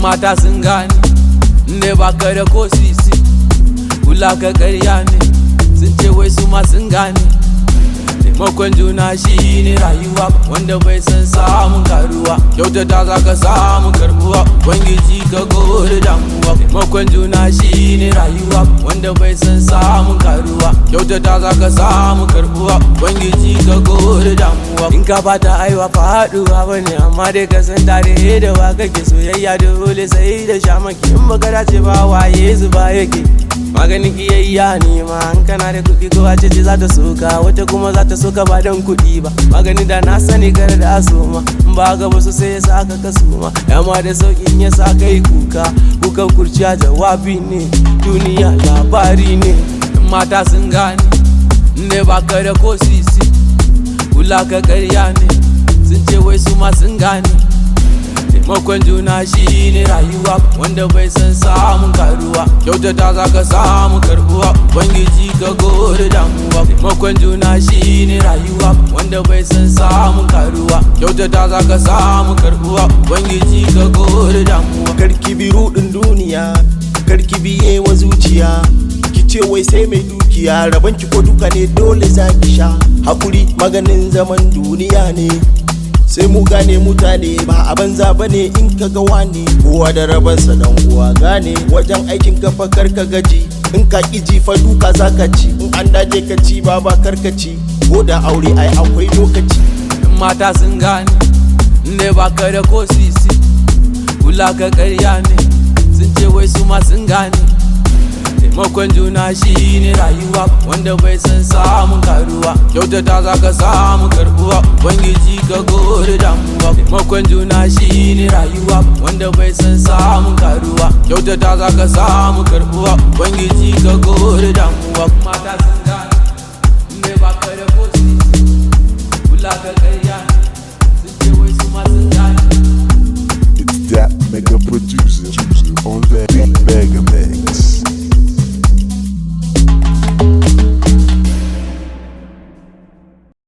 mata sun gane ne ba ka da ko sisi kula ka karya ne sun ce wai su ma sun gane taimakon juna shi ne rayuwa wanda bai san samun karuwa kyautata za ka samu karbuwa ubangiji ka gode damuwa taimakon juna shi ne rayuwa wanda bai san samun karuwa kyautata za ka samu karbuwa ubangiji ka gode damuwa in ka bata aiwa faduwa bane amma dai ka san tare da wa kake soyayya dole sai da shamaki in baka dace ba waye zuba yake maganin kiyayya ne ma an kana da kuɗi ko wace ce za ta soka wata kuma za ta soka ba don kuɗi ba magani da na sani kar da asoma in ba ga wasu sai ya sa ka kasuma yamma da sauƙin ya sa kai kuka kukan kurciya jawabi ne duniya labari ne mata sun gane ne ba ka da ko sisi kula ka karya ne sun ce wai su ma sun gane taimakon juna shi ne rayuwa wanda bai san samun karuwa kyautata za ka samu karbuwa ubangiji ka gode damuwa taimakon juna shi ne rayuwa wanda bai san samun karuwa kyautata za ka samu karbuwa ubangiji ka gode damuwa karki bi rudin duniya karki biye wa zuciya ki ce wai sai mai dukiya rabon ki ko duka ne dole za ki sha hakuri maganin zaman duniya ne sai mu gane mutane ba a banza ba ne in ka ga wani kowa da rabansa dan uwa gane wajen aikin ka fa kar ka gaji in ka ki ji fa duka za ka ci in an daje ka ci ba ba kar ka ci ko da aure ai akwai lokaci mata sun gane ne ba ka da ko sisi kula ka karya ne sun ce wai su ma sun gane taimakon juna shi ne rayuwa wanda bai san samun karuwa kyautata za ka samu karbuwa ubangiji ka gode damuwa taimakon juna shi ne rayuwa wanda bai san samun karuwa kyautata za ka samu karbuwa ubangiji ka gode damuwa mata sun